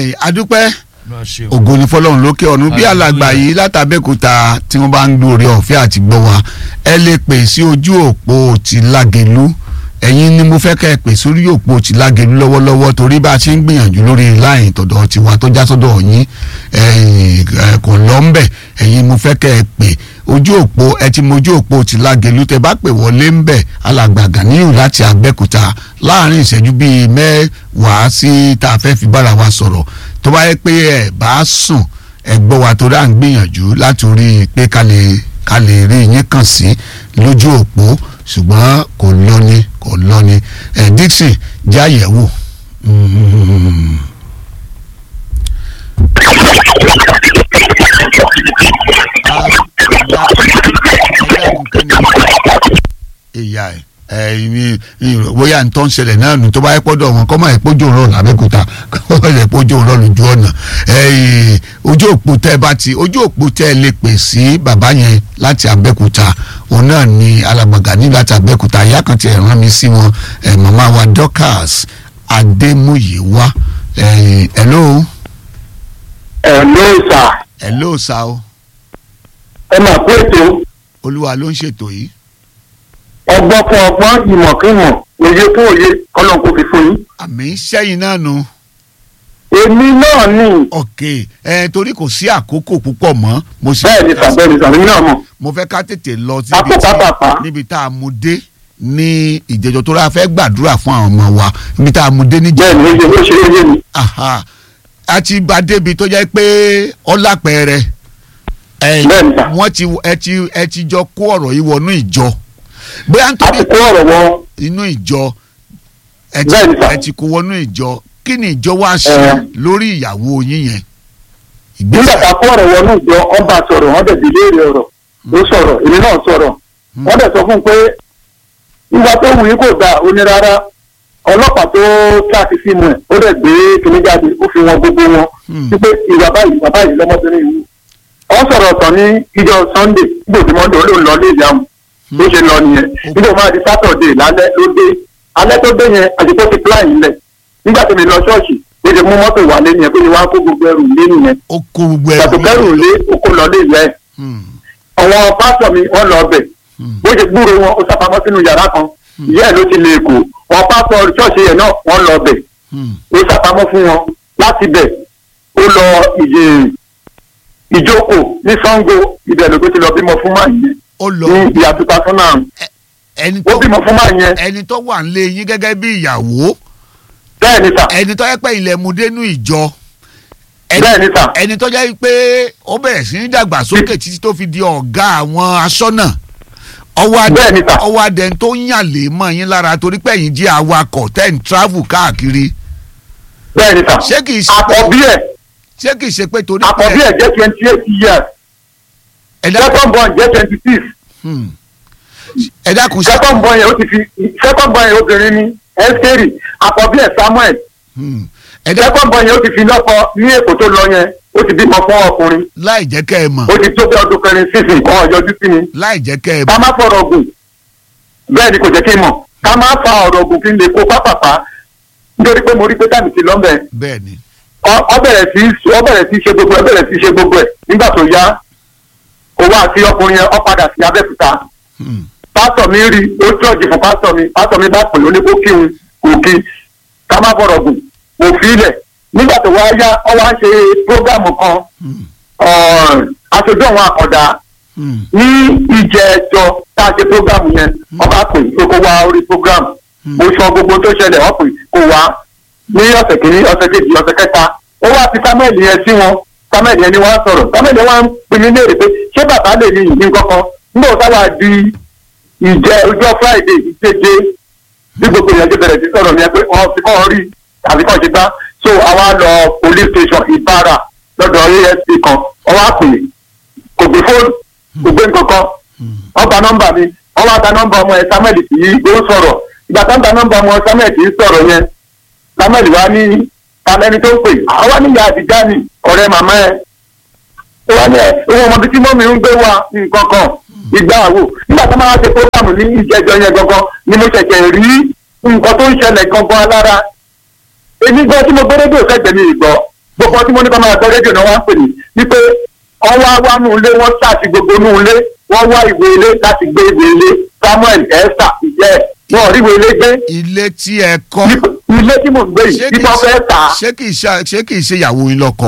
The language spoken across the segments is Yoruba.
ẹ adúpẹ́ ògo ni fọlọ́run lókè ọ̀run bí alàgbà yìí látàbẹ́kúta tí wọ́n bá ń gbóore ọ̀fẹ́ àti gbọ́ wa ẹ lè pè sí ojú òpó ti lágẹ̀lú ẹ̀yin ni mo fẹ́ kẹ́ ẹ pè sórí òpó ti lágẹ̀lú lọ́wọ́lọ́wọ́ torí bá a ṣe ń gbìyànjú lórí láyìn tọ̀dọ̀ tiwa tó já sọ́dọ̀ yín kò lọ ń bẹ̀ ẹ̀yin mo fẹ́ kẹ́ ẹ pè ojú òpó ẹ ti mọ ojú òpó ti lágẹ̀lú tẹ bá pè wọlé ń bẹ̀ alàgbà Ganiyu láti Abẹ́òkúta láàrin ìṣẹ́jú bíi mẹ́wàá sí tá a fẹ́ fi bára wa sọ̀rọ̀ tó bá yẹ pé ẹ bá sùn ẹ gbọ́ wa tó dá ń gbìyànjú láti rí i pé ká lè ká lè rí yín kàn sí lójú òpó ṣùgbọ́n kò lọ́ni kò lọ́ni ẹ Dixon jẹ́ àyẹ̀wò. ìyá ẹ ẹ̀yin bóyá ntọ́ ń ṣẹlẹ̀ náà nù tó bá yẹ pọ́dọ̀ wọn kọ́ máa yẹ pójú òun rọ̀ lábẹ́kúta kọ́ máa yẹ pójú òun rọ̀ lójú ọ̀nà ojú òpó tẹ́ ẹ bá ti ojú òpó tẹ́ ẹ lè pè sí bàbá yẹn láti Abẹ́òkúta òun náà ni alàgbàgà ní láti Abẹ́òkúta ìyá kan ti rán mi sí wọn màmá wa Dorcas Adémúyìwá hello. hello sir. hello sir o. ẹ máa pé ètò. olúwa ló ń ṣètò yìí ọgbọ́n fún ọgbọ́n ìmọ̀ kí ìmọ̀ òye fún òye kọ́lọ́n kò fi fún yín. àmì sẹ́yìn náà nu. èmi náà ni. ok ẹ torí kò sí àkókò púpọ̀ mọ́. mo sì bẹ́ẹ̀ ni sàbẹ́ ni sàbẹ́ náà mọ̀. mo fẹ́ ká tètè lọ Apò pàápàá. níbi tá a mú dé ní ìjẹjọ tó rà fẹ́ gbàdúrà fún àwọn ọmọ wa níbi tá a mú dé níjẹ. bẹ́ẹ̀ ni ó ṣe ó ṣe é yé mi. Aha. a ti bá débi tó jẹ́ pé ọlápẹ̀rẹ̀ ẹ Bẹ́ẹ̀ ni sà. wọ́n ti ẹ ti ẹ ti jọ kó ọ̀rọ̀ yìí wọnú ìjọ bóyá a nítorí ti kó ọ̀rọ̀ wọn. inú ìjọ ẹ ti Bẹ́ẹ̀ ni sà. ẹ ti kó wọnú ìjọ kí ni ìjọ wá ṣe Ẹ. lórí ìyàwó yín yẹn nígbà tá a kó ọ̀rọ̀ wọn náà jọ ọba sọ̀rọ̀ wọ́n dẹ̀ délé rẹ̀ ọ̀rọ̀ ó sọ̀rọ̀ èmi náà sọ̀rọ̀ wọ́n dẹ̀ sọ fún un pé ìwà tó wù yí kò dáa ó ní rárá ọlọ́pàá tó kíláàsì fíìmù ẹ̀ ó dẹ̀ gbé kíní jáde ó fi wọn gbogbo wọn Hmm. wípé ìwà báyìí ìwà báyìí lọ́mọbìnrin yìí wọ́n sọ̀rọ̀ ọ̀tọ̀ ní ìjọ Sunday nígbà tí wọ́n lò ó lọ lé ìyàwó bó ṣe lọ nìyẹn nígbà máa di Saturday lálẹ́ ló dé alẹ́ tó dé yẹn àdìpọ̀ ti plan yìí lẹ̀ nígbà tí mi lọ ṣọ́ọ̀ṣì ó ti mú mọ́tò wálé nìyẹn pé wọ́n á kó gbogbo ẹrù lé nìyẹn ó kó gbogbo gbàtò ẹrù kẹrù lé oko lọ lé ìyá ẹ̀ Hmm. àwọn pásítọ̀ mi wọ́n lọ ọbẹ̀ Hmm. bó ṣe gbúrò wọn ó sápamọ́ sínú yàrá kan ìyá ẹ̀ ló ti lè kó wọn pásítọ̀ ṣọ́ọ̀ṣì yẹn náà wọ́n lọ ọbẹ̀ Hmm. ó sápamọ́ fún wọn láti bẹ̀ ó lọ ìyè ìjókòó ní Ṣàngó ibẹ̀ ló ti lọ bímọ fún máa yẹn ó lọ ní ìyá two thousand and ẹni ó tó bímọ fún máa yẹn ẹni tó wà nílé yín gẹ́gẹ́ bí ìyàwó bẹ́ẹ̀ ni sà ẹni tó yẹ pé ilẹ̀ mu dénú ìjọ ẹni bẹ́ẹ̀ ni sà ẹni tó jẹ́ pé ó bẹ̀rẹ̀ sí ní dàgbàsókè títí tó fi di ọ̀gá àwọn aṣọ́nà ọwọ́ adẹ Bẹ́ẹ̀ ni sà. ọwọ́ adẹ tó ń yàn lè mọ́ yín lára torí pé ẹ̀yin jẹ́ awakọ̀ tẹ́ ń travel káàkiri bẹ́ẹ̀ ni sà ṣé kìí ṣe pé àkọ́bí ẹ̀ ṣé kìí ṣe pé torí àkọ́bí ẹ̀ jẹ́ twenty eight years ẹ dákun second born jẹ́ twenty six hmm. ẹ dákun ṣe second born yẹn ó ti fi second born yẹn obìnrin ni ẹ́sítérì àkọ́bí ẹ̀ Samuel hmm. ẹ dákun second born yẹn ó ti fi lọ́kọ ní èkó tó lọ yẹn ó ti bímọ fún ọkùnrin láì jẹ́ kẹ́ ẹ mọ̀ ó ti tó bí ọdún kẹrin sísìn kan ọjọ́jú sí mi láì jẹ́ kẹ́ ẹ ká mọ̀ má fọ̀rọ̀ gùn bẹ́ẹ̀ ni kò jẹ́ kí n mọ̀ ká má fa ọ̀rọ̀ gùn kí n lè kó pápápá nítorí pé mo rí pé táàmì ti lọ́mọ̀ẹ́ bẹ́ẹ̀ ni ọ- ọ bẹ̀rẹ̀ sí ọ bẹ̀rẹ̀ sí ṣe gbogbo ẹ bẹ̀rẹ̀ sí ṣe gbogbo ẹ nígbà tó yá òun àti ọkùnrin yẹn ọ padà sí Abẹ́òkúta hmm. pásítọ̀ mi rí ó tọ́jú fún pásítọ̀ mi pásítọ̀ mi bá pè lóní kó kí n kò kí ká má fọ̀rọ̀ gùn kò fi ilẹ̀ nígbà tó wá yá ọ wá ṣe prógámù kan Hmm. ọ̀n, aṣojú àwọn àkọ́dá Hmm. ní ìjẹ́jọ́ tá a ṣe prógámù yẹn ọba pè pé kó wá orí prógámù mo sọ gbogbo tó ṣẹlẹ̀ wọ́n pè kó wá ní ọ̀sẹ̀ kìíní ọ̀sẹ̀ kejì ọ̀sẹ̀ kẹta ó wá fi samuel yẹn sí wọn samuel yẹn ni wọ́n á sọ̀rọ̀ samuel yẹn wá ń pin ní léèrè pé ṣé bàbá lè ní ìní kankan nígbà tó wá di ìjẹ ọjọ́ friday ìjeje bí gbogbo èèyàn ti bẹ̀rẹ̀ sí sọ̀rọ̀ yẹn pé wọ́n ti kọ́ rí tàbí kọ́ ṣe gbá so àwa lọ police station ìbára lọ́dọ̀ asp kan wọ́n wá pè kò gbé fóònù kò gbé nǹkankan wọ́n gba nọ́mbà mi wọ́n wá gba nọ́mbà ọmọ ẹ̀ samuel kì í ló ń sọ̀rọ̀ ìgbà tó ń gba nọ́mbà ọmọ samuel kì í sọ̀rọ̀ yẹn samuel wá ní talẹ́ni tó ń pè àwa níyà àdìjá ni ọ̀rẹ́ màmá ẹ̀ ó wá ní ẹ̀ owó ọmọ bíi tí mọ́mí ń gbé wá nǹkan kan ìgbà àwò nígbà tó máa ṣe program ní ìjẹjọ yẹn gangan ni mo ṣẹ̀ṣẹ̀ rí nǹkan tó ń ṣẹlẹ̀ gangan lára èmi gan tí mo gbé rédíò sẹ́gbẹ̀ẹ́ mi ìgbọ́ gbogbo ọtí mo ní kọ́ máa gbọ́ rédíò náà wá ń pè ní wípé wọ́n wá wá nù ilé wọ́n ṣáàtì gbogbo nù ilé wọ́n wá ìwé ilé láti gbé ìwé ilé Samuel Esther ìjẹ́ wọn ò rí ìwé ilé gbé ilé tí ẹ kọ́ ilé tí mò ń gbé yìí ṣé tí kìí wọ́n fẹ́ ṣe- tà á ṣé kìí ṣe- ṣé kìí ṣe ìyàwó yín lọ́kọ.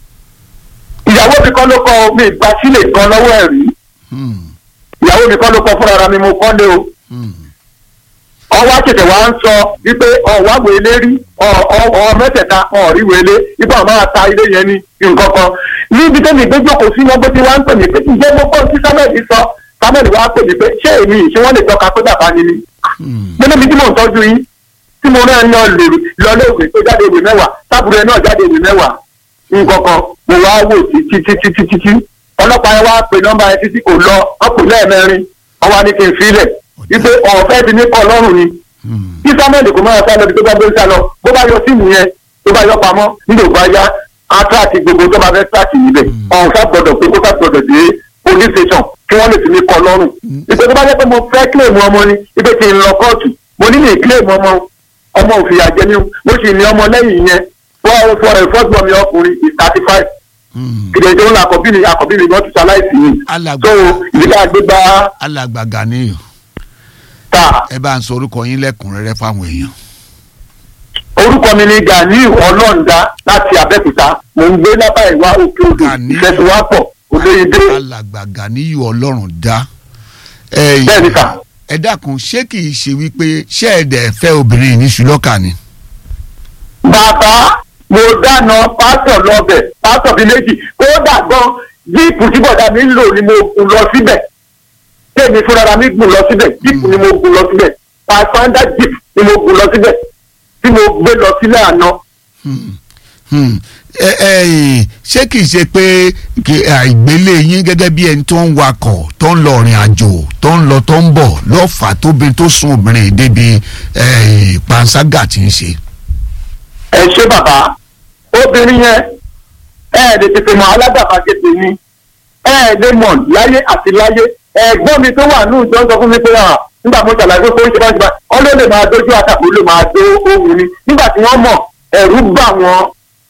ìyàwó mi kọ́ ló kọ́ mi ìgbà sílẹ̀ kan lọ́wọ́ ẹ̀ rí Hmm, ìyàwó mi kọ́ ló kọ́ fúnra mi mo kọ́ lé o hmm. ọwọ́ àtẹ̀tẹ̀ wa ń sọ wípé ọ̀wá wèlé rí ọ̀ mẹ́tẹ̀ẹ̀ta ọ̀rí wèlé wípé àwọn máa ta ilé yẹn ní nǹkan kan níbi tẹ́mi gbé jókòó sí wọn bó ti wá ń pè mí pé ǹjẹ́ mo kọ́ sí sámẹ́ẹ̀lì sọ sámẹ́ẹ̀lì wa pè mí pé ṣé èmi ṣé wọ́n lè tọ́ka pé bàbá ni mi Hmm. mo níbi tí mò ń tọ́jú yín tí mo náà yan lè lọ léèwé tó jáde ìwé mẹ́wàá tábùrù ẹ̀ náà jáde ìwé mẹ́wàá nǹkan kan mo wá wò títí títí títí títí ọlọ́pàá yẹn wá pe nọ́mbà yẹn títí kò lọ ọkùnrin lẹ́ẹ̀mẹrin wọ́n wá ní kí n filẹ̀ wípé ọ̀fẹ́ ti ní kọ́ lọ́rùn ni Hmm. kí samuel kò máa sá lọ bí tó bá gbé sá lọ bó bá yọ síìmù yẹn tó bá yọ pamọ́ nílò bá yá atraki gbogbo tó bá fẹ́ tíráàkì níbẹ̀ ọ̀hún sá gbọdọ̀ pé kó sá gbọdọ̀ dé police station kí wọ́n lè fi mí kọ́ lọ́rùn. ìpè tó bá yẹ pé mo fẹ́ kílèmù ọmọ ni ìpè tí ń lọ kóòtù mo ní ní kílèmù ọmọ ọmọ òfìyà jẹ mí mo sì ní ọmọ lẹ́yìn yẹn wọ́n fọ ẹ̀fọ́gbọ̀n mi ọkùnrin is thirty five Hmm. kìdè tó ń la àkọ́bí mi àkọ́bí mi gbọ́dọ̀ ṣaláìsì yìí alàgbà so ìdílé àgbégbá alàgbà Ganiyu ta ẹ bá ń sọ orúkọ yín lẹ́kùnrẹ́rẹ́ fáwọn èèyàn. orúkọ mi ni Ganiu ọlọ́ọ̀dá láti Abẹ́òkúta mò ń gbé lábá ìwá òkè odò Ganiu. ìfẹsùwápọ̀ olóyèdè alàgbà Ganiyu ọlọ́run dá. ẹ bẹ́ẹ̀ ni sà ẹ dákun ṣé kìí ṣe wípé ṣé ẹ dẹ̀ fẹ́ obìnrin ní ṣùlọ́kà ni. bàbá mo dáná pásítọ̀ lọ́bẹ̀ pásítọ̀ bíi méjì kódà gan jíìpù tí bọ̀dá mi ń lò ni mo gùn lọ síbẹ̀ tèmi fúnra mi gùn lọ síbẹ̀ jíìpù ni mo gùn lọ síbẹ̀ pàṣẹwáńdà jíìpù ni mo gùn lọ síbẹ̀ tí mo gbé lọ sílẹ̀ àná Hmm. Hmm. ẹ ẹ ṣé kìí ṣe pé kí àìgbélé yín gẹ́gẹ́ bí ẹni tó ń wakọ̀ tó ń lọ rìn àjò tó ń lọ tó ń bọ̀ lọ́fà tóbi tó sún obìnrin débi eh, panṣágà tí ń ṣe. ẹ ṣé bàbá obìnrin yẹn ẹ ẹ lè tètè mọ aládàbàgẹ́tẹ̀ ni ẹ ẹ lè mọ láyé àti láyé ẹ̀gbọ́n mi tó wà ní ìjọ ń sọ fún mi pé à nígbà mo ṣàlàyé pé ó ń ṣe bá ń ṣe bá ọ ló lè máa dójú àtàkùn ló máa dó ohun ni nígbà tí wọ́n mọ̀ ẹ̀rù bà wọ́n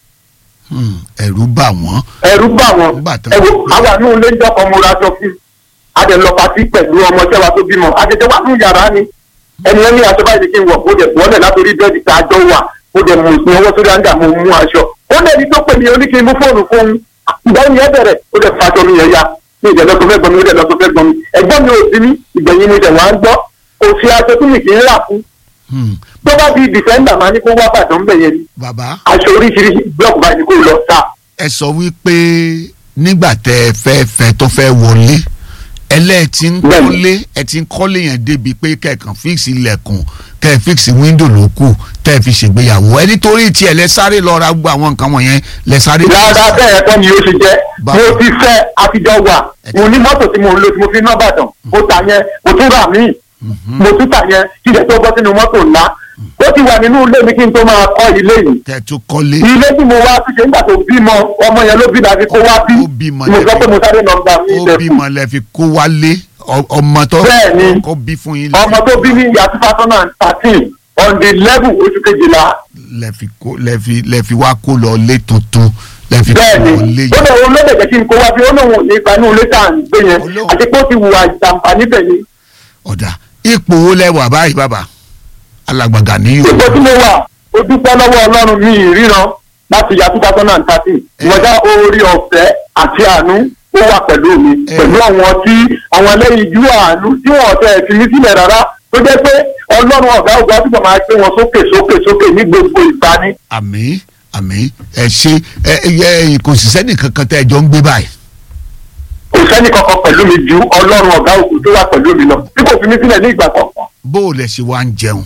Hmm. ẹ̀rù bà wọ́n. ẹ̀rù bà wọ́n Nígbà tó- ẹ wo àwa ní ilé ń jọkọ̀ mo ra aṣọ fún adẹ̀lọ́pàtì pẹ̀lú ọmọọṣẹ́ wa tó bímọ adẹ̀jẹ̀ wà ní yàrá ni ẹni ẹni aṣọ báyìí kí n wọ̀ mo dẹ̀ bọ́lẹ̀ látòrí bẹ́ẹ̀dì tá a jọ wà mo dẹ̀ mú ìpín ọwọ́ sórí àǹdà mo mú aṣọ ó lé ní tó pè mí oní kí n mú fóònù fún un ìgbà yẹn bẹ̀rẹ̀ ó dẹ̀ fa aṣọ mi yẹn ya ní ìjẹ́ lọ́sọ fẹ́ gbọ́n mi ó dẹ̀ lọ́sọ fẹ́ gbọ́n mi ẹ̀gbọ́n mi ò sí ní ìgbẹ̀yìn mi dẹ̀ wá ń gbọ́ kò sí aṣọ tí mi kì í rà fún Hmm. tó bá di dìfẹ́ndà máa ní kó wá bàdàn bẹ̀ yẹn ni bàbá aṣọ oríṣiríṣi blọọkù báyìí ni kò lọ ta ẹ sọ wípé nígbà tẹ ẹ fẹ́ fẹ́ tó fẹ́ wọlé ẹlẹ́ ti ń Bẹ́ẹ̀ni. kọ́lé ẹ ti ń kọ́lé yẹn débi pé kẹ̀kàn fíìsì ilẹ̀kùn kẹ́ ẹ fíìsì wíńdò ló kù tẹ́ ẹ fi ṣègbéyàwó ẹ nítorí tiẹ̀ lẹ sáré lọ ra gbogbo àwọn nǹkan wọ̀nyẹn lẹ sáré. rárá bẹ́ẹ̀ kọ́ ni ó ṣe jẹ́ Báwo? mo ti fẹ́ àtijọ́ wà mo ní mọ́tò tí mo ń lò tí mo fi ná bàdàn mo tà yẹn mo tún rà míì mo tún tà yẹn kí ilẹ̀ tó bọ́ sínú mọ́tò ńlá ó ti wà nínú ilé mi kí n tó máa kọ́ ilé yìí tẹ́ ẹ tún kọ́lé ilé tí mo wá túnṣe nígbà tó bímọ ọmọ yẹn ló bí láti kó wá bí Ó bímọ mo sọ lẹ́bi. pé mo sáré lọ gbà mí ó ilẹ̀ bímọ lẹ fi kó wálé ọ- ọmọ tó Bẹ́ẹ̀ni. kó bí fún yín ọmọ tó bí ní ìyá two thousand and thirteen on the level oṣù kejìlá lẹ fi kó lẹ fi lẹ fi wá kó lọ lé tuntun lẹ fi kó bẹ́ẹ̀ni lọ lé ó lè wo lóde jẹ́ kí n kó wá bí ó lóun ò ní gbanú ilé tá à ń gbé yẹn Olóhùn. àti pé ó ti hùwà ìjàmbá níbẹ̀ ni ọ̀dà ipò wo lẹ wà báyìí bàbá alàgbà Ganiyu ipò tí mo wà ó dúpẹ́ lọ́wọ́ ọlọ́run mi ìríran láti ya two thousand and thirteen ìwọ́jà orí ọ̀fẹ́ àti àánú ó wà pẹ̀lú mi Eh. pẹ̀lú àwọn tí àwọn ẹlẹ́yinjú àánú tí wọ́n tẹ̀ fi mí sílẹ̀ rárá tó jẹ́ pé ọlọ́run ọ̀gá ògbà túbọ̀ máa gbé wọn sókè sókè sókè ní gbogbo ìgbà ni. àmín àmín ẹ ṣe ẹ ẹ kò sì sẹ́nì kankan tẹ́ ẹ jọ ń gbé báyìí kò sẹ́ni kankan pẹ̀lú mi ju ọlọ́run ọ̀gá òkú tó wà pẹ̀lú mi lọ tí kò fi mí sílẹ̀ ní ìgbà kọ̀ọ̀kan. bó o lẹ ṣe wá ń jẹun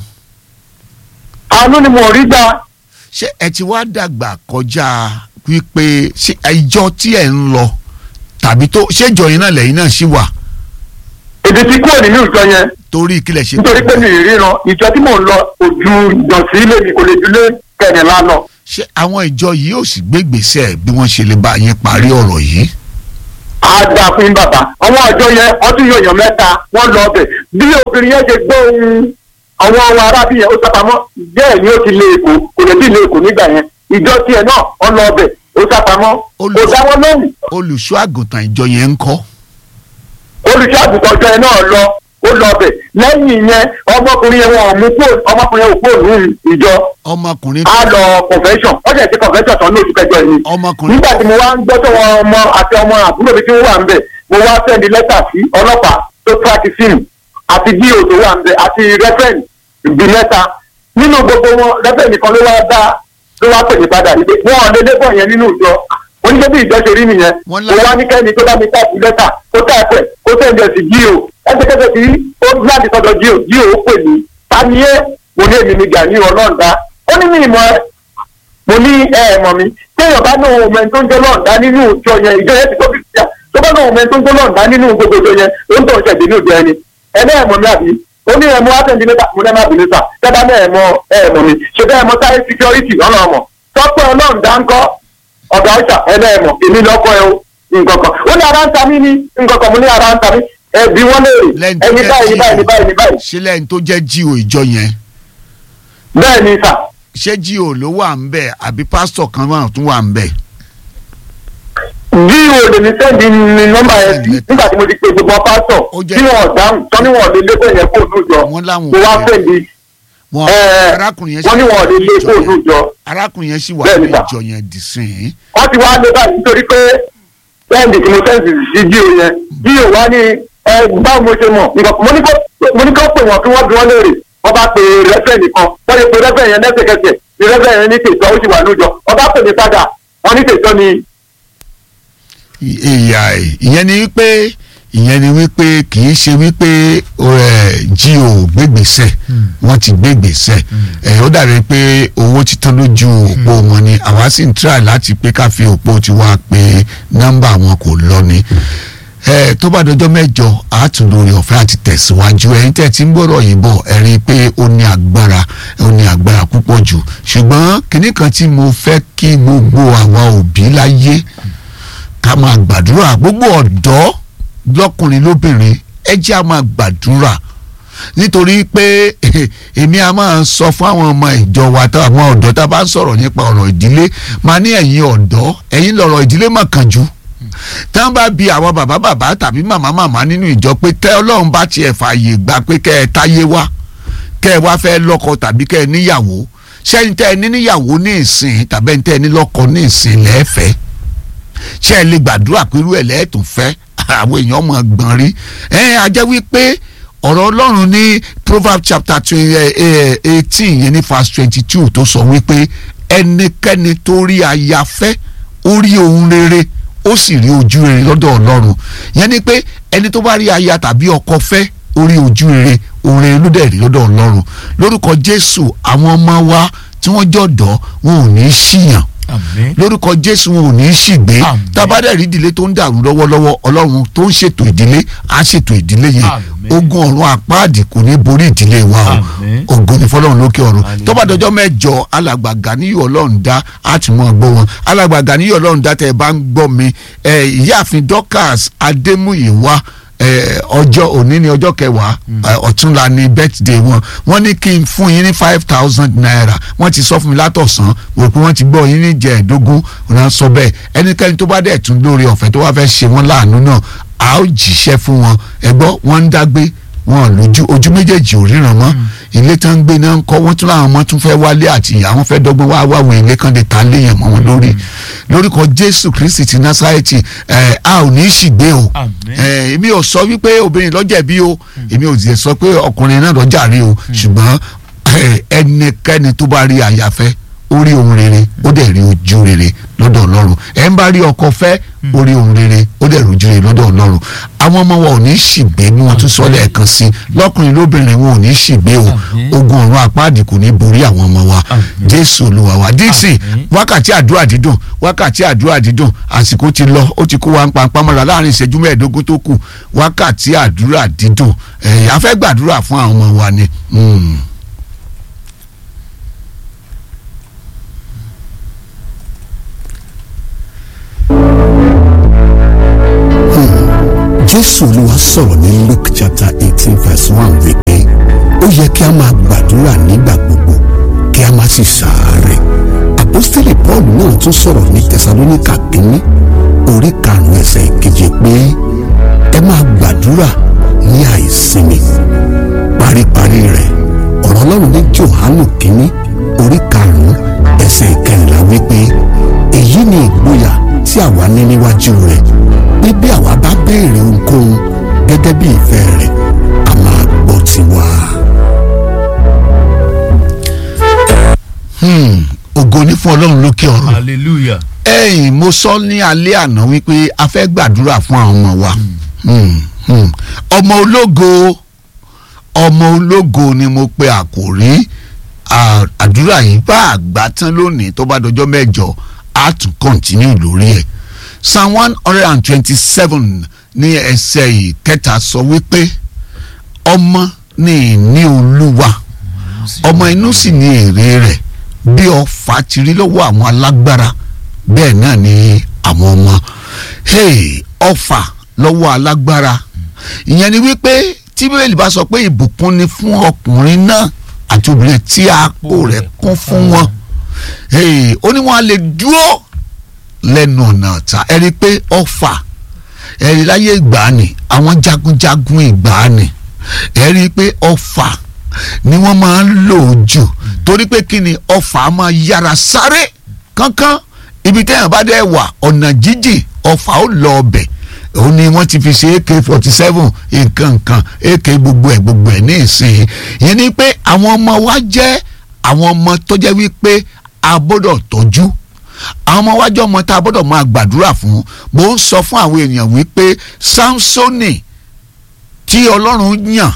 àánú ni mo rí gbà ṣé ẹ ti wá dàgbà kọjá wípé ṣé ìjọ tí ẹ ń lọ tàbí tó ṣé ìjọ yín náà lẹ́yìn náà ṣì wà èdè tí kúrò nínú ìjọ yẹn torí kílẹ̀ ṣe nítorí pé mi ì ríran ìjọ tí mò ń lọ ojú ìjọsìn ilé mi kò lè ju lé kẹrìnlá lọ. ṣé àwọn ìjọ yìí ò sì gbé gbèsè bí wọ́n ṣe lè bá yín parí ọ̀rọ̀ yìí á dá fún bàbá àwọn àjọ yẹn ọtún yóò yàn mẹ́ta wọ́n lọ ọbẹ̀ bí obìnrin yẹn ṣe gbọ́ ohun àwọn ọmọ arábí yẹn ó sápamọ́ bẹ́ẹ̀ ni ó ti lé èkó kò lè bí lé èkó nígbà yẹn ìjọ tiẹ̀ náà wọ́n lọ ọbẹ̀ ó sápamọ́ Olù- kò dá wọn lóhùn olùṣọ́ àgùntàn ìjọ yẹn ń kọ́ olùṣàgùtàn ọjọ́ yẹn náà lọ ó lọ bẹ̀ lẹ́yìn yẹn ọmọkùnrin yẹn wọn ò mú kúrò ọmọkùnrin yẹn ò kúrò ní ìjọ ọmọkùnrin á lọ convention ó jẹ́ sí convention tán ní oṣù kẹjọ yìí ọmọkùnrin nígbà tí mo wá ń gbọ́ tó wọn ọmọ àti ọmọ àbúrò mi tí wọ́n wà ń bẹ̀ mo wá sẹ́ndí lẹ́tà sí ọlọ́pàá tó tíráàkì fíìmù àti bí òtò wà ń bẹ̀ àti rẹ́fẹ̀n bí mẹ́ta nínú gbogbo wọn rẹ́fẹ̀n nìkan ló wá dá ló wá pè mí padà níbi wọn ò lé lébọ̀ yẹn nínú ìjọ oníṣẹ́ bí ìjọ ṣe rí nìyẹn Wọ́n mo lá- wá ní kẹ́ni tó bá mi táàpù lẹ́tà kó táàpù ẹ̀ kó sẹ́ndí ẹ̀ sí jíò ẹsẹ̀kẹsẹ̀ tí ó láti sọ́dọ̀ jíò jíò ó pè mí tani ẹ́ mo ní èmi ni gani ọlọ́ọ̀dá ó ní mi ìmọ̀ ẹ mo ní ẹ ẹ mọ̀ mi téèyàn bá náà ọmọ ẹni tó ń jẹ́ lọ́ọ̀dá nínú ìjọ yẹn ìjọ yẹn ti tó fi ṣíà tó bá náà ọmọ ẹni tó ń jẹ́ lọ́ọ̀dá nínú gbogbo ìjọ yẹn ó ń tọ̀ ṣẹ̀dí ní ìjọ ẹni ẹ náà ẹ mọ̀ mi àbí ó ní ẹ mọ àtẹ̀ǹdì mẹ́ta mo náà má bínú sà tẹ́bá náà ẹ mọ ẹ mọ̀ mi ṣe bẹ́ẹ̀ mọ sáré security ọ̀nà ọmọ tọ́pẹ́ ọlọ́ọ̀dá ńkọ́ ọ̀gá ọ̀ṣà ẹ náà ẹ mọ̀ èmi lọ́kọ́ ẹ o nǹkan kan ó ní ara ń ta mí ní nǹkan kan mo ní ara ń ta mí ẹ bí wọ́n léèrè lẹ́yìn tó ẹni jẹ́ báyìí báyìí báyìí báyìí ṣé lẹ́yìn tó jẹ́ jíò ìjọ yẹn bẹ́ẹ̀ ni sà ṣé jíò ló wà ń bẹ̀ àbí pásítọ̀ kan wà tún wà ń bẹ̀ bí o lè ní sẹ́ndì ní nọ́mbà yẹn sí nígbà tí mo ti pe gbogbo pásítọ̀ Ó jẹ́- tí wọ́n dáhùn tán ní wọ́n lè lé fún yẹn kó ònú jọ Wọ́n láwọn mo wá ò lè. sẹ́ndì wọn ẹ̀ arákùnrin yẹn wọ́n ní wọ́n lè lé ìjọ kó ònú yẹn jọ arákùnrin yẹn sì wà Bẹ́ẹ̀ ní ni sà. ìjọ yẹn dì sí i wọ́n ti wá lé báyìí nítorí pé sẹ́ndì tí mo sẹ́ndì sí jí o yẹn jí o wá ní ẹ báwo mo ṣe mọ̀ nǹkan mo ní kó mo ní kó pè wọ́n kí wọ́n bí wọ́n léèrè wọ́n bá pe rẹ́fẹ̀ nìkan wọ́n lè pe rẹ́fẹ̀ yẹn lẹ́sẹ̀kẹsẹ̀ ní rẹ́fẹ̀ yẹn ní tètọ́ ó sì wà lójọ wọ́n bá pè mí padà wọ́n ní tètọ́ ni ìyá ẹ̀ ìyẹn ni wípé ìyẹn ni wípé kì í ṣe wípé ẹ, jíò gbégbèsè wọ́n ti gbégbèsè ẹ ó dàbí pé owó títán lójú òpó wọn ni àwa sì ń try láti pé ká fi òpó tiwa pé nọ́mbà wọn kò lọ ni ẹ tó bá dọjọ́ mẹ́jọ àátúndórí ọ̀fẹ́ àti tẹ̀síwájú ẹ̀yin tẹ́ ti ń gbọ́dọ̀ yìí bọ̀ ẹ rí i pé ó ní agbára ó ní agbára púpọ̀ jù ṣùgbọ́n kinní kan tí mo fẹ́ kí gbogbo àwa òbí láyé ká máa gbàdúrà gbogbo ọ̀dọ́ lọ́kùnrin lóbìnrin ẹ jẹ́ a máa gbàdúrà nítorí pé èmi a máa sọ fún àwọn ọmọ ìjọ wa tá àwọn ọ̀dọ́ tá a bá ń sọ̀rọ̀ nípa ọ̀rọ̀ ìdílé máa ní ẹ̀yin ọ̀dọ́ ẹ̀yin lọ̀rọ̀ ìdílé mà kàn jù tá a bá bi àwọn bàbá bàbá tàbí màmá màmá nínú ìjọ pé tẹ́ ọlọ́run bá tiẹ̀ fààyè gbà pé kẹ́ ẹ táyé wá kẹ́ ẹ wá fẹ́ lọ́kọ tàbí kẹ́ ẹ níyàwó ṣẹ́yìn tẹ́ ẹ ní níyàwó ní ìsìn tàbí ẹni tẹ́ ẹ ní lọ́kọ ní ìsìn lẹ́ẹ̀fẹ́ ṣé ẹ lè gbàdúrà pé irú ẹ̀ lẹ́ẹ̀tún fẹ́ àwọn èèyàn mọ̀ gbọ̀n rí ẹ á jẹ́ wípé ọ̀rọ̀ ọlọ́run ní proverbs chapter eighteen yẹn ní verse twenty two tó sọ wípé ẹnikẹ́ni tó rí aya fẹ́ ó rí ohun rere ó sì rí ojú rere lọ́dọ̀ ọlọ́run yẹn ni pé ẹni tó bá rí aya tàbí ọkọ fẹ́ ó rí ojú rere ohun rere ló dẹ̀ rí lọ́dọ̀ ọlọ́run lórúkọ jésù àwọn ọmọ wa tí wọ́n jọ̀dọ̀ wọn ò ní í ṣìyàn àmín lórúkọ jésù wọn ò ní í ṣìgbé Àmín. tábàdàrí ìdílé tó ń dàrú lọ́wọ́lọ́wọ́ ọlọ́run tó ń ṣètò ìdílé á ṣètò ìdílé yẹn Àmín. ogun ọ̀run àpáàdì kò ní borí ìdílé wa o Àmín. ògo ni fọlọ́run lókè ọ̀run Hallelujah. tọ́bàdọ́jọ́ mẹ́jọ alàgbà Gàníyù ọlọ́run dá á ti mọ̀ gbọ́ wọn alàgbà Gàníyù ọlọ́run dá tẹ́ ẹ bá ń gbọ́ mi ẹ, ìyáàfin Dorcas Adémúyìwá ẹ, ọjọ́ òní ni ọjọ́ kẹwàá ẹ, ọ̀túnla ni birthday wọn wọ́n ní kí n fún yín ní five thousand naira wọ́n ti sọ fún mi látọ̀sán wò pé wọ́n ti gbọ́ yín ní jẹ̀ẹ́dógún ọ̀nà sọ bẹ́ẹ̀ ẹnikẹ́ni tó bá dẹ̀ tún lórí ọ̀fẹ́ tó wá fẹ́ ṣe wọ́n láàánú náà a ó jíṣẹ́ fún wọn ẹgbọ́ wọ́n ń dágbé wọn lójú ojú méjèèjì ò ríran mọ́ ilé tó ń gbé náà ń kọ́ wọ́n tún láwọn ọmọ tún fẹ́ wálé àti ìyá wọn fẹ́ dọ́gbọ́n wá wáwọn ilé kan lè ta léèyàn mọ́ wọn lórí lórúkọ jésù kristi ti násárẹ́tì ẹ̀ a ò ní í ṣìgbé o Àmín. ẹ̀ èmi ò sọ wípé obìnrin lọ́jẹ̀bi o èmi ò sì sọ pé ọkùnrin náà lọ́jà rí o ṣùgbọ́n ẹ̀, ẹnikẹ́ni tó bá rí àyàfẹ́ ó rí ohun rere ó dẹ̀ rí ojú rere lọ́dọ̀ ọlọ́run ẹ̀ ń bá rí ọkọ fẹ́ ó rí ohun rere ó dẹ̀ rí ojú rere lọ́dọ̀ ọlọ́run àwọn ọmọ wa ò ní ṣìgbé ní wọn tún sọ lẹ́ẹ̀kan sí i lọ́kùnrin lóbìnrin wọn ò ní ṣìgbé o Àmín. ogun ọ̀run àpáàdì kò ní borí àwọn ọmọ wa Àmín. jésù olúwa wa díìsì Àmín. wákàtí àdúrà dídùn wákàtí àdúrà dídùn àsìkò ti lọ ó ti kó wa ń pa mọ́ra láàrin ìṣẹ́jú mẹ́ẹ̀ẹ́dógún tó kù wákàtí àdúrà dídùn ẹ̀yà fẹ́ gbàdúrà fún àwọn ọmọ wa ni. Mm. jésù olúwa sọ̀rọ̀ ní luke chapter eighteen verse one wípé ó yẹ kí a máa gbàdúrà nígbà gbogbo kí a má sì ṣàárẹ̀ àpọ́stélì paul náà tún sọ̀rọ̀ ní tẹsalóníkà kínní orí karùn-ún ẹsẹ̀ ìkeje pé ẹ máa gbàdúrà ní àìsinmi paríparí rẹ̀ ọ̀rọ̀ ọlọ́run ní johanu kínní orí karùn-ún ẹsẹ̀ ìkẹrìnlá wípé èyí ni ìgboyà tí àwa ní níwájú rẹ̀ pé bí àwa bá béèrè ohunkóhun gẹ́gẹ́ bí ìfẹ́ rẹ̀ a máa gbọ́ tiwa. Hmm, ògo ní fún ọlọ́run lókè ọ̀run hallelujah. ẹ̀yìn mo sọ ní alẹ́ àná wípé a fẹ́ gbàdúrà fún àwọn ọmọ wa Hmm, hmm. ọmọ ológo ọmọ ológo ni mo pe àkòrí à- àdúrà yìí bá àgbà tán lónìí tó bá dọjọ́ mẹ́jọ á tún kọ́ntínú lórí ẹ̀ psalm one hundred and twenty-seven ní ẹsẹ̀ yìí kẹta sọ wípé ọmọ ní ìní olúwa ọmọ inú sì ní èrè rẹ̀ bí ọfà ti rí lọ́wọ́ àwọn alágbára bẹ́ẹ̀ náà ni àwọn ọmọ hey, ọfà lọ́wọ́ alágbára ìyẹn ni wípé tí bíbélì bá sọ pé ìbùkún ni fún ọkùnrin náà àti obìnrin tí àpò rẹ̀ kún fún wọn hey, ó ní wọn á lè dúró lẹ́nu ọ̀nà ọ̀tá ẹ rí i pé ọfà ẹ rí i láyé ìgbàanì àwọn jagunjagun ìgbàanì ẹ rí i pé ọfà ni wọ́n máa ń lò jù torí pé kí ni ọfà máa yára sáré kánkán ibi téèyàn bá dẹ̀ wà ọ̀nà jíjìn ọfà ó lọ ọbẹ̀ òun ni wọ́n ti fi ṣe ak forty seven nǹkan nǹkan ak gbogbo ẹ̀ gbogbo ẹ̀ ní ìsìn yẹn ni pé àwọn ọmọ wa jẹ́ àwọn ọmọ tó jẹ́ wípé a gbọ́dọ̀ tọ́jú àwọn ọmọ wájú ọmọ tá a gbọ́dọ̀ máa gbàdúrà fún mo ń sọ fún àwọn èèyàn wípé samsoni tí ọlọ́run yàn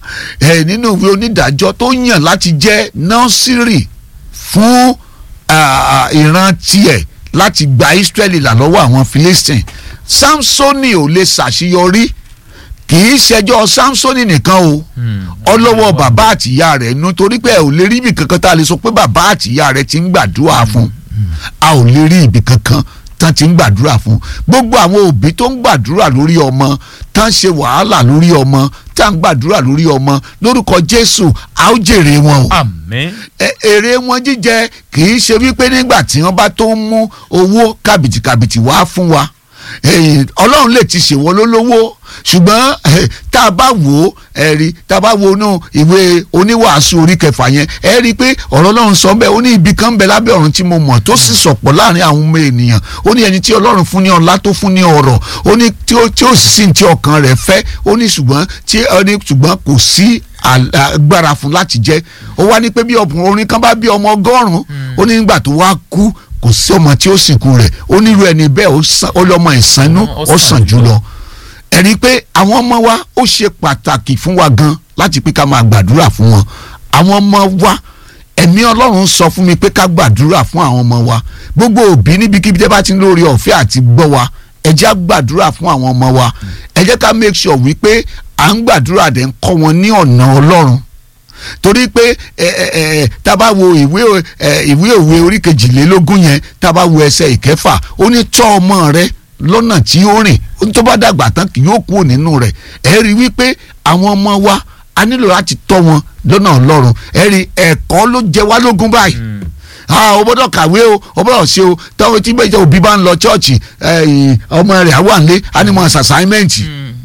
ẹ nínú ìwé onídàájọ́ tó yàn láti jẹ́ nọ́sírì fún ah, ìran tiẹ̀ láti gba Ísírẹ́lì là lọ́wọ́ àwọn Philistine Samsoni ò lè ṣàṣeyọrí kì í ṣẹjọ́ Samsoni nìkan o ọlọ́wọ́ bàbá àtìyá rẹ̀ nu torí pé ẹ ò lè rí ibì kankan tá a lè sọ pé bàbá àtìyá rẹ̀ ti ń gbàdúrà fún a ò lè rí ibì kankan tán ti ń gbàdúrà fún gbogbo àwọn òbí tó ń gbàdúrà lórí ọmọ tán ṣe wàhálà lórí ọmọ tá ń gbàdúrà lórí ọmọ lórúkọ Jésù a ó jèrè wọn o àmín. ẹ- èrè wọn jíjẹ kì í ṣe wípé nígbà tí wọn bá tó ń mú owó kàbìtìkàbìtì wá fún wa Eh, ọlọ́run lè ti ṣèwọ́ lólówó ṣùgbọ́n eh, tá a bá wò ó ẹ rí tá a bá wo inú ìwé oníwàásù orí kẹfà yẹn ẹ rí i pé ọ̀rọ̀ ọlọ́run sọ bẹ́ẹ̀ ó ní ibi kan ń bẹ lábẹ́ ọ̀run tí mo mọ̀ tó sì sọ̀pọ̀ láàrin àwọn ọmọ ènìyàn ó ní ẹni tí ọlọ́run fún ní ọlá tó fún ní ọrọ̀ ó ní tí ó tí ó sì sí ní tí ọkàn rẹ̀ fẹ́ ó ní ṣùgbọ́n tí ó ní ṣùgbọ́n kò sí agbára fún láti jẹ́ ó wá ní pé bí ọkùnrin kan bá bí ọmọ ọgọ́rùn-ún ó ní nígbà tó wá kú kò sí ọmọ tí ó sìnkú rẹ̀ ó nílò ẹni bẹ́ẹ̀ ó sàn- ó lọ́mọ ìsánú ó sàn jùlọ ẹ rí i pé àwọn ọmọ wa ó ṣe pàtàkì fún wa gan láti pé ká máa gbàdúrà fún wọn àwọn ọmọ wa ẹ̀mí ọlọ́run sọ fún mi pé ká gbàdúrà fún àwọn ọmọ wa gbogbo òbí níbikíbi tẹ́ bá ti ń lórí ọ̀fẹ́ àti gbọ́ wa ẹ jẹ́ á gbàdúrà fún àwọn ọmọ wa ẹ jẹ́ ká make sure wípé à ń gbàdúrà dẹ̀ ń kọ́ wọn ní ọ̀nà ọlọ́run torí pé ẹ ẹ ẹ tá a bá wo ìwé ẹ ìwé òwe orí kejìlélógún yẹn tá a bá wo ẹsẹ̀ ìkẹfà ó ní tọ́ ọmọ rẹ lọ́nà tí ó rìn ó ní tó bá dàgbà tán kì yóò kúrò nínú rẹ̀ ẹ rí i wípé àwọn ọmọ wa a nílò láti tọ́ wọn lọ́nà ọlọ́run ẹ rí i ẹ̀kọ́ ló jẹ wá lógún báyìí ah o gbọ́dọ̀ kàwé o o gbọ́dọ̀ ṣe o táwọn tí bẹ́ẹ̀ jẹ́ òbí bá ń lọ chọ́ọ̀chì ọmọ rẹ̀ àwọn àlẹ́ animal assignment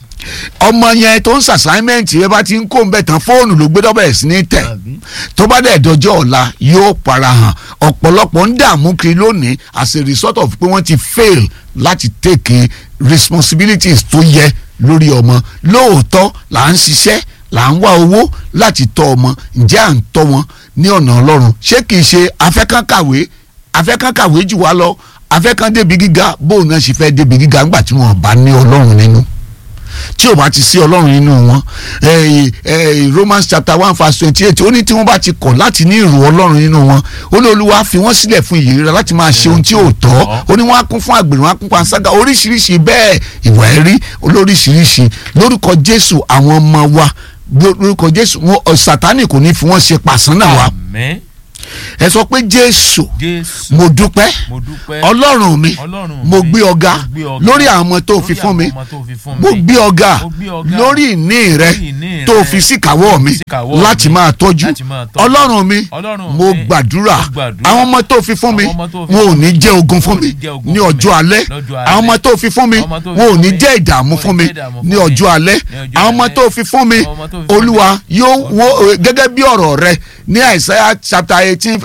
ọmọ yẹn tó ń sàsáímẹ́ǹtì yẹn bá ti ń kó ń bẹ̀ tán fóònù ló gbé dọ́bẹ̀ sí ní tẹ̀ Àbí? tó bá dẹ̀ dọjọ́ ọ̀la yóò para hàn ọ̀pọ̀lọpọ̀ ń dààmú kiri lónìí as a result of pé wọ́n ti fail láti take responsibilities tó yẹ lórí ọmọ lóòótọ́ là ń ṣiṣẹ́ là ń wá owó láti tọ́ ọmọ ǹjẹ́ à ń tọ́ wọn ní ọ̀nà ọlọ́run ṣé kìí ṣe afẹ́kán kàwé afẹ́kán kàwé jù wá lọ afẹ́kán débi gíga bóun náà ṣe fẹ́ débi gíga ńgbà tí wọ́n bá ní ọlọ́run nínú tí ò bá ti sí ọlọ́run nínú wọn eh, eh, Romans chapter one verse twenty eight ó ní tí wọ́n bá ti kọ̀ láti ní ìrò ọlọ́run nínú wọn ó ní olúwa fi wọ́n sílẹ̀ fún ìyèrè láti máa ṣe ohun tí ò tọ́ ó ní wọ́n á kún fún àgbèrè wọ́n á kún fún àṣàgà oríṣiríṣi bẹ́ẹ̀ ìwà ẹ̀rí olóríṣiríṣi lórúkọ Jésù àwọn ọmọ wa lórúkọ Jésù wọn Sátánì kò ní fi wọ́n ṣe pàṣán náà wa àmín. ẹ sọ pé jésù jésù mo dúpẹ́ mo dúpẹ́ ọlọ́run mi Ọlọ́run mo mi, gbé ọ̀gá mo gbé ọ̀gá lórí àwọn ọmọ tó lórí fi fún mi àwọn ọmọ tó fi fún mo mi. gbé ọ̀gá Mo gbé ọ̀gá lórí ìní rẹ lórí ìní tó rẹ fi síkàwọ́ mi síkàwọ́ láti mi máa tọ́jú láti máa tọ́jú. ọlọ́run mi Ọlọ́run mo mi, gbàdúrà mo gbàdúrà. àwọn ọmọ tó fi fún mi Àwọn ọmọ tó fi wọn ò fún ní mi, jẹ́ ogun fún wọn ò mi ní jẹ́ ogun ní fún ọjọ́ mi alẹ́ lọ́jọ́ àwọn ọmọ alẹ́. tó fi fún mi Àwọn ọmọ tó fi wọn ò fún ní mi, jẹ́ ìdààmú wọn ò fún ní mi jẹ́ ìdààmú ní fún mi. ọjọ́ alẹ́ Ní ọjọ́ àwọn ọmọ alẹ́. tó fi fún mi Àwọn ọmọ tó fi fún mi. olúwa yóò wọ́n gẹ́gẹ́ bí ọ̀rọ̀ rẹ ní àìsáyà chapter eighteen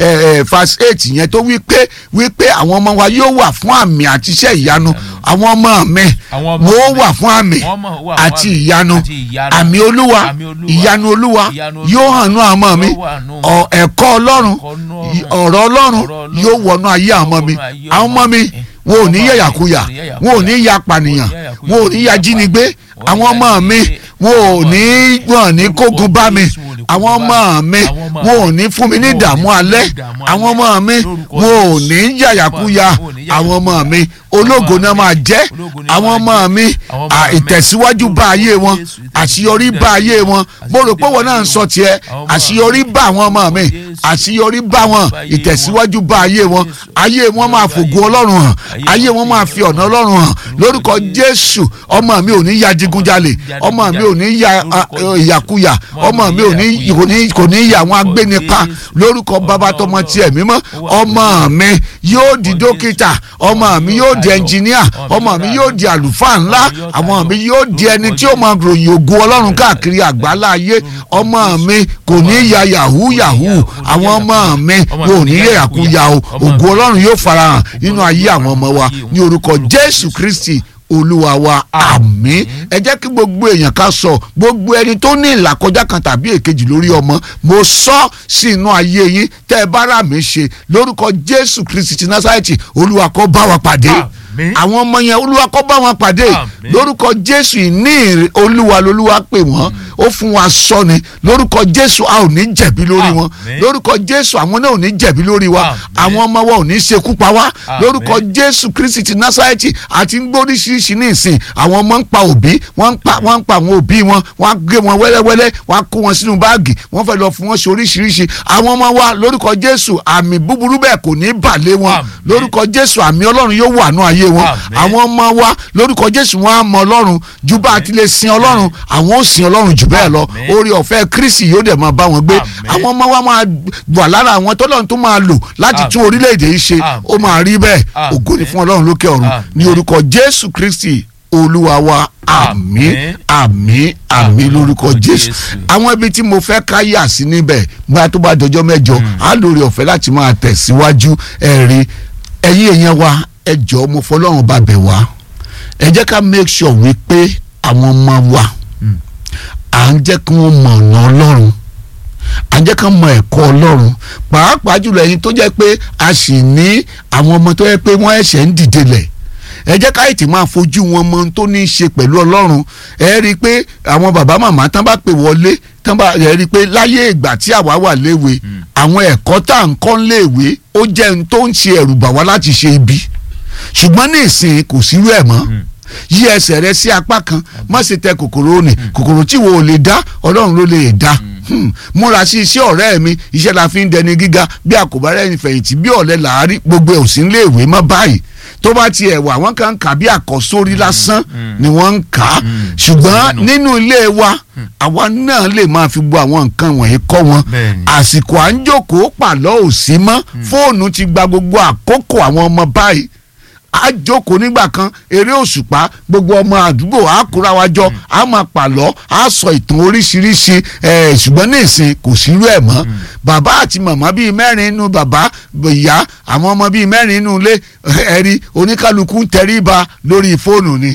verse eight yẹn tó wí pé wí pé àwọn ọmọ wa yóò wà fún àmì àti iṣẹ́ ìyanu àwọn ọmọ mi Àwọn ọmọ wọ́n mi, wà fún àmì wọ́n mọ̀- wà fún àti àmì ìyanu àti ìyanu. àmì olúwa Àmì Olúwa, ìyanu olúwa ìyanu yóò Olúwa, hàn nú àwọn ọmọ mi yóò wà nú ọ- ẹ̀kọ́ ọlọ́run ẹ̀kọ́ nú ọ̀rọ̀ ọ̀rọ̀ ọlọ́run ọ̀rọ̀ Ọlọ́run, yóò wọnú ayé àwọn ọmọ mi wọnú ayé àwọn ọmọ mi ọmọ mi. wọn ò ní Ọmọ mi, yẹ̀yàkuyà wọn ò ní yẹ̀yàkuyà. wọn ò ní ya pànìyàn wọn ò ní yẹ̀yàkuyà, wọn ò ní ya jínigbé wọn ò ní àwọn ọmọ mi jínigbé. wọn ò ní wọn ò ní Orúkọ kógun bá mi Jésù wọn ò ní àwọn kógun bá ọmọ mi. mi Àwọn ọmọ wọn ò mi. ní fún mi ní Wọn ò ní ìdààmú fún mi ní alẹ́ ìdààmú àwọn alẹ́. ọmọ mi Lórúkọ wọn ò Jésù. ní yàyàkuyà Wọn ò ní yàyàkuyà. àwọn ọmọ mi ológo náà máa jẹ́ Ológo ni àwọn wọ́n máa ọmọ mi jẹ́. Àwọn ọmọ à, mi. ìtẹ̀síwájú bá ayé wọn Jésù, àṣeyọrí bá ayé wọn mo rò pé wọn náà ń sọ tiẹ̀ Àwọn ọmọ àṣeyọrí mi. bá àwọn ọmọ mi Jésù. àṣeyọrí bá wọn Bá ayé wọn. ìtẹ̀síwájú bá ayé wọn Jésù. ayé wọn máa fògo ọlọ́run hàn ayé wọn máa fi ọ̀nà ọlọ́run hàn lórúkọ jésù ọmọ mi ò ní ya digunjalè ọmọ mi ò ní ya a, a, ìyàkuyà ọmọ mi ò ní kò ní kò ní ya àwọn agbénipa lórúkọ bàbá tọmọ tiẹ̀ mímọ́ ọmọ mi yóò di dókítà ọmọ mi yóò di ẹnjìníà ọmọ mi yóò di àlùfáà ńlá àwọn mi yóò di ẹni tí ó máa ròyìn ògo ọlọ́run káàkiri àgbálá ayé ọmọ mi kò ní ya yahoo yahoo àwọn ọmọ mi wọn ò ní yẹ yàkúyà o ògo ọlọ́run yóò farahàn nínú ayé àwọn ọmọ wa ní orúkọ jésù kristi olúwa wa àmín ẹ jẹ́ kí gbogbo èèyàn ká sọ gbogbo ẹni tó ní ìlàkọjá kan tàbí èkejì lórí ọmọ mo sọ sí inú ayé yín tẹ́ ẹ bá rà mí ṣe lórúkọ jésù kristi ti násàrẹ́tì olúwa kó bá wa pàdé Àmín. àwọn ọmọ yẹn olúwa kó bá wọn pàdé Àmín. lórúkọ jésù ìní ìrè olúwa lolúwa pè wọ́n ó fún wa sọ ni lórúkọ jésù a ò ní jẹ̀bi lórí wọn Àmín. lórúkọ jésù àwọn náà ò ní jẹ̀bi lórí wa Àmín. àwọn ọmọ wa ò ní ṣekú pa wá Àmín. lórúkọ jésù kristi ti násàrẹ́tì àti ń gbóríṣiríṣi ní ìsìn àwọn ọmọ ń pa òbí wọ́n ń pa wọ́n ń pa àwọn òbí wọn wọ́n á gé wọn wẹ́lẹ́wẹ́lẹ́ wọ́n á kó wọn sínú báàgì wọ́n fẹ́ lọ fún wọn ṣe oríṣiríṣi àwọn ọmọ wa lórúkọ jésù àmì búburú bẹ́ẹ̀ kò ní bà lé wọn Àmín. lórúkọ jésù àmì ọlọ́run yóò wà nú ayé wọn Àmín. àwọn ọmọ wa lórúkọ jésù wọn á mọ ọlọ́run ju bá a ti lè sin ọlọ́run àwọn ò sin ọlọ́run jù bẹ́ẹ̀ lọ Àmín. orí ọ̀fẹ́ kristi yóò dẹ̀ máa bá wọn gbé Àmín. àwọn ọmọ wa máa wà lára àwọn tọ́lọ́run tó máa lò láti tún Àmín. orílẹ̀-èdè yìí ṣe Àmín. ó máa rí bẹ́ẹ̀ Àmín. ògo ni fún ọlọ́run lókè ọ̀run Àmín. ní orúkọ jésù kristi olúwa wa àmín Àmín. àmín àmín lórúkọ jésù Jésù. àwọn ibi tí mo fẹ́ ká yà sí níbẹ̀ gba tó bá dọjọ́ mẹ́jọ á lórí ọ̀fẹ́ láti máa tẹ̀síwájú ẹ̀rí ẹ̀yin èèyàn wa ẹ jọ̀ọ́ mo fọlọ́run bá bẹ̀ wá ẹ jẹ́ ká make sure wípé àwọn ọmọ wa à ń jẹ́ kí wọ́n mọ̀ ọ̀nà ọlọ́run à ń jẹ́ ká mọ ẹ̀kọ́ ọlọ́run pàápàá jùlọ ẹ̀yin tó jẹ́ pé a sì ní àwọn ọmọ tó jẹ́ pé wọ́n ẹ̀ṣẹ̀ ń dìde lẹ̀ ẹ jẹ́ ká ètì máa fojú wọn mọ ohun tó ní í ṣe pẹ̀lú ọlọ́run ẹ rí i pé àwọn bàbá màmá tán bá pè wọlé tán bá ẹ rí i pé láyé ìgbà tí àwa wà léwe àwọn ẹ̀kọ́ tá à ń kọ́ léèwé ó jẹ́ ohun tó ń ṣe ẹ̀rù bà wá láti ṣe ibi ṣùgbọ́n ní ìsìn kò sírú ẹ̀ mọ́ yí ẹsẹ̀ rẹ sí apá kan má ṣe tẹ kòkòrò ní kòkòrò tí wo ò lè dá ọlọ́run ló lè dá Hmm. múra sí iṣẹ́ ọ̀rẹ́ mi iṣẹ́ la fi ń dẹni gíga bí àkóbá rẹ̀ fẹ̀yìntì bí ọ̀lẹ làárí gbogbo ẹ̀ ò sí nílé ìwé mọ́ báyìí tó bá tiẹ̀ wà wọ́n kàn ń kà bí àkọ́sórí lásán ni wọ́n ń kà á ṣùgbọ́n nínú ilé wa àwa náà lè máa fi gbọ́ àwọn nǹkan wọ̀nyí kọ́ wọn Bẹ́ẹ̀ni. àsìkò à ń jókòó pàlọ́ ò sí mọ́ fóònù ti gba gbogbo àkókò àwọn ọmọ báyìí a jókòó nígbà kan eré òṣùpá gbogbo ọmọ àdúgbò a kóra wa jọ a máa pàlọ́ a sọ ìtàn oríṣiríṣi ẹ̀ ṣùgbọ́n ní ìsìn kò sírú ẹ̀ mọ́ bàbá àti màmá bíi mẹ́rin inú bàbá ìyá àwọn ọmọ bíi mẹ́rin inú ilé ẹ̀rí oníkálukú ń tẹríba lórí fóònù ni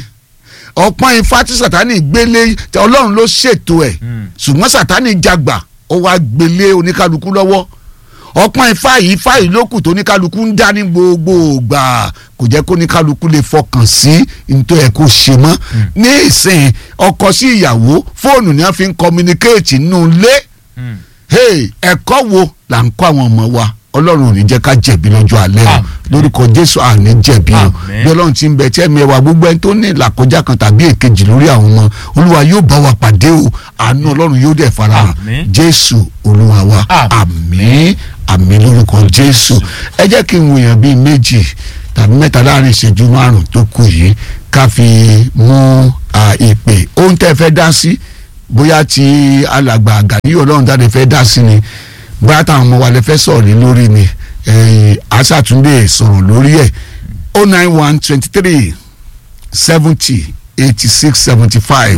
ọpọ́n ifá tí sàtánì gbélé ọlọ́run ló ṣètò ẹ̀ ṣùgbọ́n sàtánì jagbà ó wá gbélé oníkálukú lọ́wọ́ ọpọ́n ifá yìí ifá yìí lókù tó oníkálukú ń dá ní gbogbo ìgbà kò jẹ́ kó oníkálukú lè fọkàn sí nítorí ẹ̀ kó ṣe mọ́ ní ìsìn ọkọ sí ìyàwó fóònù ni wọ́n fi ń communicate nínú ilé hey, ẹ̀kọ́ wo là ń kọ́ àwọn ọmọ wa ọlọ́run ò ní jẹ́ ká jẹ̀bi lọ́jọ́ alẹ́ o Àmín. lórúkọ jésù àní jẹ̀bi o Àmín. bí ọlọ́run ti ń bẹ tí ẹ̀mí ẹwà gbogbo ẹni tó ní ìlàkọjá kan tàbí èkejì lórí àwọn ọmọ olúwa yóò bá wa pàdé o àánú ọlọ́run yóò dẹ̀ farahàn Àmín. jésù olúwa wa àmín àmín lórúkọ jésù ẹ jẹ́ kí n wòyàn bíi méjì tàbí mẹ́ta láàrin ìṣẹ́jú márùn-ún tó kù yìí ká fi mú à, ìpè ohun tẹ́ ẹ fẹ́ dá sí bóyá ti alàgbà àgàdí ọlọ́run dáadé fẹ́ dá sí ni bóyá táwọn ọmọ wa lè fẹ́ sọ̀rọ̀ lé lórí ni ẹ̀yìn àṣàtúndé sọ̀rọ̀ lórí ẹ̀ o nine one twenty three seventy eighty six seventy five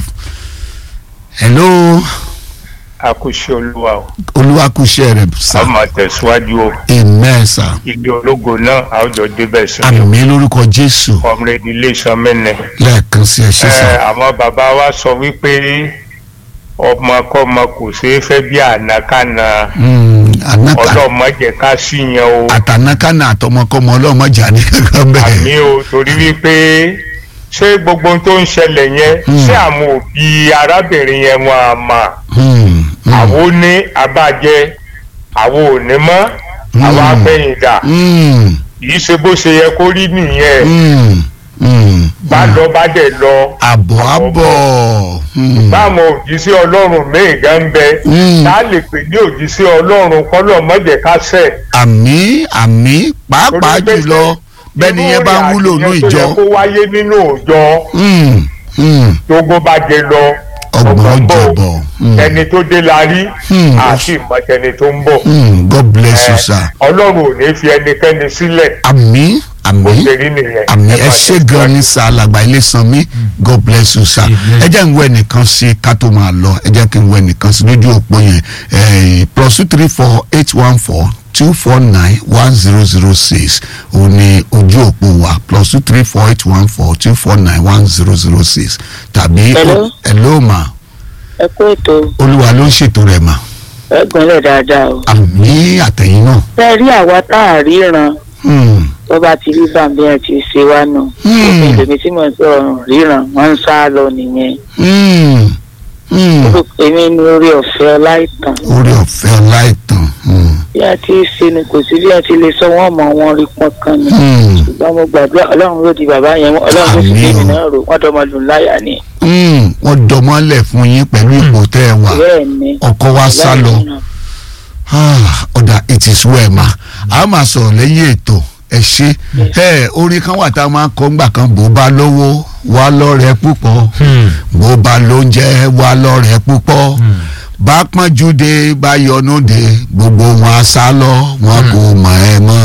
hello àkùsí olúwa o olúwakùsẹ̀ rẹ̀ sá a máa tẹ̀síwájú o amen sá igi ológo náà a ó jọ débẹ̀ sí i àmì lórúkọ jésù ọmọdé ilé ìsọmẹ́nẹ. lẹ́ẹ̀kan sí ẹ ṣe sá àwọn bàbá wa sọ wípé ọmọkọ́mọ kò ṣeé fẹ́ bí ànákànà anaka ọlọ́mọdé ká sí yẹn o àtànákànà àtọmọkọmọ ọlọ́mọjà ní kankan bẹ́ẹ̀ àmì o torí wípé ṣé gbogbo ohun tó ń ṣẹlẹ̀ yẹn ṣé àwọn òbí arábìnrin yẹn wọn à mà Hmm, hmm, àwọn ò ní abájẹ àwọn ò ní mọ́ àwọn Hmm. agbẹ̀yìndà hmm, yìí ṣe bó ṣe yẹ kó rí nìyẹn hmm, hmm, bá hmm. lọ bá dẹ̀ lọ àbọ̀ àbọ̀ hmm, báwọn òjíṣẹ́ ọlọ́run míì gan ń bẹ hmm. tá a lè pè ní òjíṣẹ́ ọlọ́run kọ́lọ̀ mọ́jẹ̀ ká sẹ̀. àmì àmì pàápàá Torí pé jùlọ bẹ́ẹ̀ni yẹn bá ń wúlò ní irú ìrìn àjò ìjọ yẹn tó yẹ kó wáyé nínú òòjọ́ Hmm, hmm, tógó bá jẹ lọ ọgbọ̀n bọ̀. jọ̀bọ̀ Hmm, ẹni tó dé la rí Hmm. àti ìmọ̀tẹni tó ń bọ̀. hmm, God bless you Eh, sir ọlọ́run ò ní fi ẹnikẹ́ni sílẹ̀ àmì bó àmì ṣe rí nìyẹn. àmì ẹ máa ṣé gan ni sá alàgbà ilé san mí god bless you sir Amen. ẹ jẹ́ ń wọ ẹnìkan sí ká tó máa lọ ẹ jẹ́ kí n wọ ẹnìkan sí lójú òpó yẹn eh, plus two three four eight one four two four nine one zero zero six òun ni ojú òpó wa plus two three four eight one four two four nine one zero zero six tàbí Hello? hello ma ẹ kú ètò olúwa ló ń ṣètò rẹ̀ mà ẹ gbọ́nlẹ̀ dáadáa o. àmì àtẹ̀yìn náà ṣé rí àwa tá a ríran Hmm, tó bá ti rí bàbá ẹ ti ṣe wá nù. Hmm. òfin lèmi tí mo ń sọ̀rọ̀ ríran wọ́n ń sá lọ nìyẹn. hmm, hmm. èmi ní orí ọ̀fẹ́ ọláìtàn. orí ọ̀fẹ́ ọláìtàn hmm, bí a ti ṣe ni kò sí bí a ti lè sọ wọ́n mọ̀ wọ́n rí pọ́n kan ni. hmm. ṣùgbọ́n mo gbàdúrà ọlọ́run ló di bàbá yẹn mú ọlọ́run ló sì Àmín gbé mi o. náà rò wọ́n dọ́mọdún láyà ni. Mm, wọ́n dọmọ́lẹ̀ fún yín pẹ̀lú ipò tẹ́ ẹ wà bẹ́ẹ̀ ni. ọkọ wa sá lọ Ah, ọ̀dà it is well ma a máa sọ̀rọ̀ lẹ́yìn ètò ẹ ṣe ẹ orin kan wà tá a máa ń kọ́ ńgbà kan bó bá lówó wá lọ́rẹ̀ẹ́ púpọ̀ Hmm. bó bá lóúnjẹ wá lọ́rẹ̀ẹ́ púpọ̀ bá pọ́njú dé bá yọnu dé gbogbo wọn á sá lọ wọn kò mọ̀ ẹ́ mọ́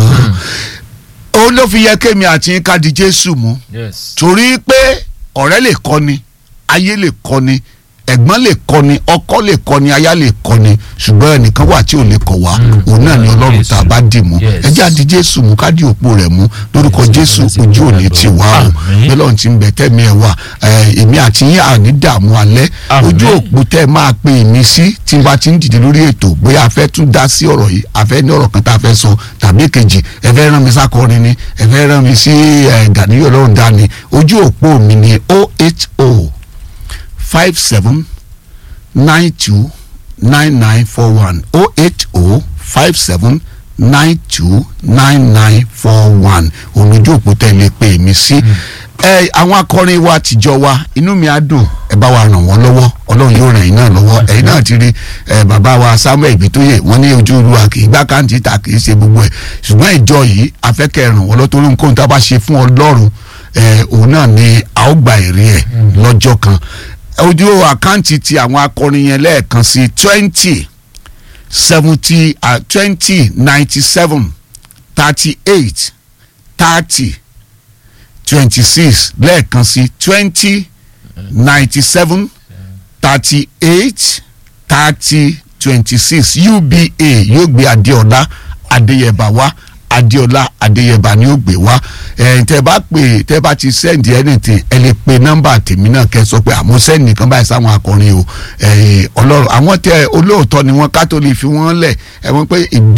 òun ló fi yẹ kémi àti yín ká di Jésù mú yes. torí pé ọ̀rẹ́ lè kọ́ni ayé lè kọ́ni ẹ̀gbọ́n lè kọ́ni ọkọ lè kọ́ni aya lè kọ́ni ṣùgbọ́n ẹnìkan wà tí ò lè kọ̀ wá Mm. òun náà ni ọlọ́run tá a bá dì mú Yes. ẹ jẹ́ àdí jésù mú ká dí òpó rẹ̀ mú lórúkọ Yes, jésù yes, ojú òní ti wá o Àmín. bẹ́lọ́run ti ń bẹ tẹ́mi ẹ̀ wá ẹ̀, èmi àti yín àní dààmú alẹ́ Àmín. ojú òpó tẹ́ ẹ máa pe èmi sí tí n bá ti ń dìde lórí ètò bóyá a fẹ́ tún dá sí ọ̀rọ̀ yìí a fẹ́ ní ọ̀rọ̀ kan tá a fẹ́ sọ tàbí kejì ẹ fẹ́ rán mi sákọrin ni ẹ fẹ́ rán mi sí ẹ̀, Gàníyàn ọlọ́run dání ojú òpó mi ni 080 five seven nine two nine nine four one oh eight oh five seven nine two nine nine four one olójú òpó tẹ̀lé pé mi sí. ẹ àwọn akọrin wa tìjọ wa inú mi á dùn ẹ bá wa ràn wọ́n lọ́wọ́ ọlọ́run yóò ràn yín náà lọ́wọ́ ẹ̀yin náà ti rí ẹ bàbá wa samuel ìgbìtóyè wọ́n ní ojú olúwa kì í gbá káǹtì ta kì í ṣe gbogbo ẹ̀ ṣùgbọ́n ìjọ yìí afẹ́kẹ́ ràn wọ́n lọ́ torí nǹkan tá a bá ṣe fún ọlọ́run ẹ òun náà ni a ó gba èrè ẹ̀ lọ́jọ́ kan ojú àkáǹtì ti àwọn akọrin yẹn lẹ́ẹ̀kan sí twenty seventy twenty ninety seven thirty eight thirty twenty six lẹ́ẹ̀kan sí twenty ninety seven thirty eight thirty twenty six uba yóò gbé adéọlá adéyẹbà wá adéọlá adéyẹbà ni ó gbé wá ẹ tẹ bá pè tẹ bá ti send anything ẹ lè pe nọ́mbà tèmi náà kẹ́ sọ pé àmọ́ send nìkan báyìí sáwọn akọrin o ẹ ọlọ́run àwọn tẹ olóòótọ́ ni wọ́n kátólì fi wọ́n lẹ̀ ẹ wọ́n pé ìjọ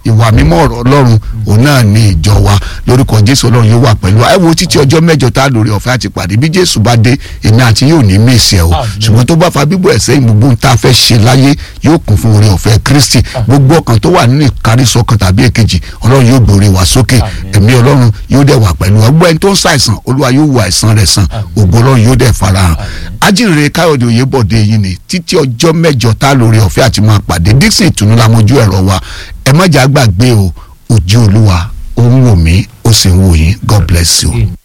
ìwà mímọ́ ọ̀rọ̀ ọlọ́run òun náà ní ìjọ wa lórúkọ jésù ọlọ́run yóò wà pẹ̀lú wa ẹ wo títí ọjọ́ mẹ́jọ tá a lórí ọ̀fẹ́ àti pàdé bí jésù bá dé èmi àti yóò ní mèsì ẹ̀ o ṣùgbọ́n tó bá fa bíbọ̀ ẹ̀ sẹ́yìn gbogbo ohun tá a fẹ́ ṣe láyé yóò kún fún oore ọ̀fẹ́ kristi gbogbo ọkàn tó wà nínú ìkárísọkàn tàbí èkejì ọlọ́run yóò gbòòrè wá sókè ẹ̀mí ọlọ́run yóò dẹ̀ wà pẹ̀lú wa gbogbo ẹni tó ń ṣàìsàn olúwa yóò wo àìsàn rẹ̀ sàn ògo ọlọ́run yóò dẹ̀ farahàn ajínrere káyọ̀dé oyèbọ̀dé yìí ni títí ọjọ́ mẹ́jọ tá a lórí ọ̀fẹ́ àti máa pàdé dixon ìtùnú la mojú ẹ̀rọ wa ẹ má jà gbàgbé o ojú olúwa ó ń wò mí ó sì ń wò yín god bless you.